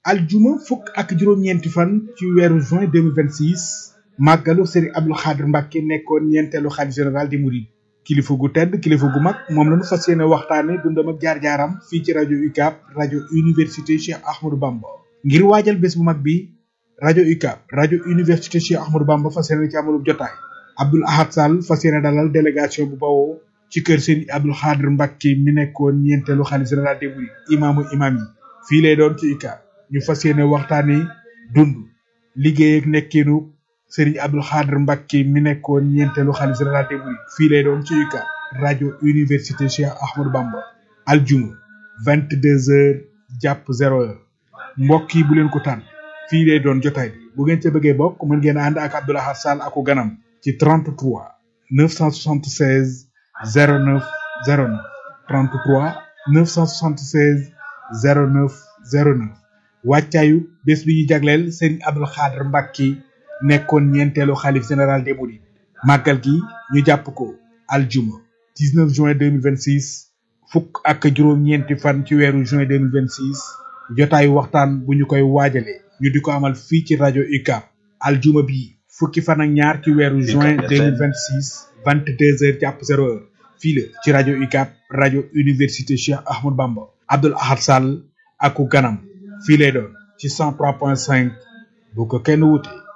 aljuma fukk ak juróom-ñeenti fan ci weeru juin 2026 màggalu Serigne Abdou Khadre Mbacke nekkoon ñeenteelu xalif général di Mouride kilifa gu tedd kilifa gu mag moom lañu fas yéene waxtaane dundam ak jaar-jaaram fii ci rajo UCAB rajo université Cheikh Ahmadou Bamba ngir waajal bés bu mag bi rajo UCAB rajo université Cheikh Ahmadou Bamba fas yéene ci amalub jotaay Abdoul Ahad Sall fas yéene dalal délégation bu bawoo ci kër Serigne Abdou Khadre Mbacke mi nekkoon ñeenteelu xalif général di Mouride imaamu imaam yi fii lay doon ci UCAB ñu fas yéene waxtaane dund liggéey ak nekkiinu Serigne Abdou Khadre Mbacke mi nekkoon ñeenteelu xalif général des mourides fii lay doon ci UCAB rajo université Cheikh Ahmadou Bamba aljuma vingt deux heures jàpp zéro heure mbokk yi bu leen ko tànn fii lay doon jotaay bi bu ngeen ca bëggee bokk mën ngeen ànd ak Abdoul Ahad Sall aku ganam ci 33 976 09 09 33 976 09 09 wàccaayu bés bi ñu jagleel Serigne Abdou Khadre Mbacke nekkoon ñeenteelu xalif général des mourides màggal gi ñu jàpp ko aljuma 19 juin 2026 fukk ak juróom-ñeenti fan ci weeru juin 2026 jotaayu waxtaan bu ñu koy waajale ñu di ko amal fii ci rajo UCAB aljuma bi fukki fan ak ñaar ci weeru juin 2026 22 heures jàpp 0 heure fii la ci rajo UCAB rajo université Cheikh Ahmadou Bamba Abdoul Ahad Sall aku ganam fii lay doon ci 103.5 bu ko kenn wute